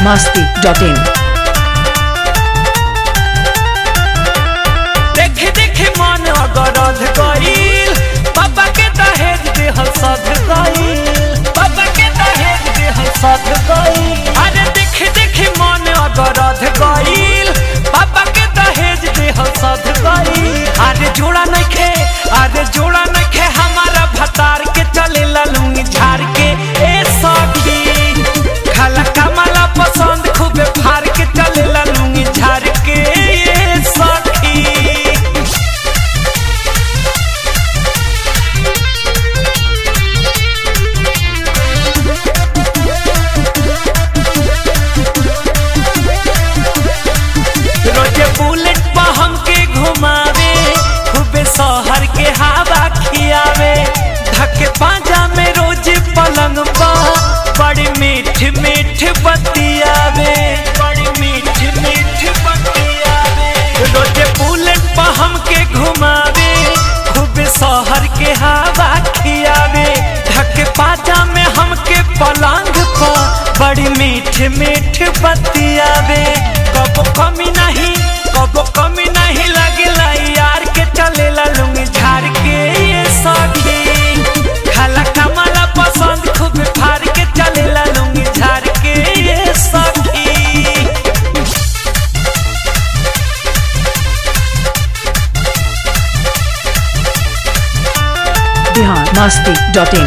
masti.in देखे देखे मन अगरध गईल बाबा के दहेज देह सध गईल बाबा के दहेज देह सध गईल अरे देखे देखे मन अगरध गईल बाबा के दहेज देह सध गईल अरे जोड़ा नइखे अरे जोड़ा नइखे हमारा भतार के चले लुंगी झाड़ के ए सखी खाला कमला पसंद खूबे फार के चले लुंगी झाड़ के ए सखी रोजे बुलेट पर हमके घुमावे खूबे शहर के हवा खियावे धके पाजा में रोज पलंग पर बड़ी मीठ मीठ बतियावे बड़ी मीठ मीठ बतियावे रोजे बुलेट पर हमके घुमावे खूबे शहर के हवा खियावे धके पाजा में हमके पलंग पर बड़ी मीठ मीठ बतियावे कबो कमी नहीं कबो कमी नहीं लगेला यार के चलेला लुंगी झाड़ के ये सखी खाला कमला पसंद खूब फाड़ के चलेला लुंगी झाड़ के ये सखी Bihar masti.in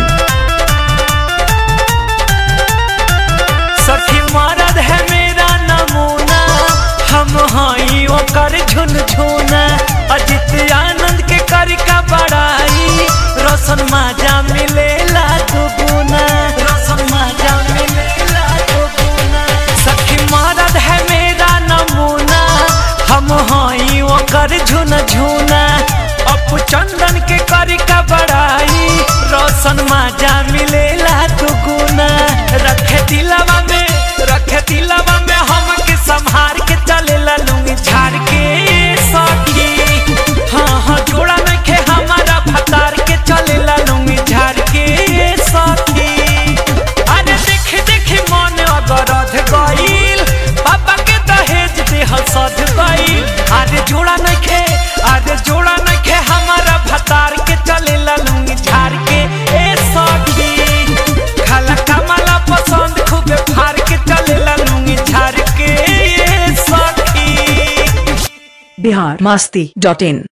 सखी मरद है मेरा नमूना हम हई ओकर झुनझुना अजित आनंद के करी का बड़ाई रोशन माजा मिलेला दुगुना रोशन माजा मिलेला दुगुना सखी मरद है मेरा नमूना हम हई ओकर झुनझुना अपू चंदन के करी का बड़ाई रोशन माजा मिलेला दुगुना रखे दिलवा में रखे दिलवा में हम के संभार के चलेला लुंगी झाड़ के सखी हाँ हाँ जोड़ा में खे हमारा भतार के चलेला लुंगी झाड़ के सखी अरे देख देख मन अगरध गईल बाबा के दहेज देह सध गईल अरे जोड़ा नहीं खे अरे जोड़ा नहीं खे हमारा भतार के चलेला लुंगी झाड़ के ए सखी खाला कमला पसंद खूबे फाड़ के चलेला लुंगी झाड़ के ए सखी Bihar masti.in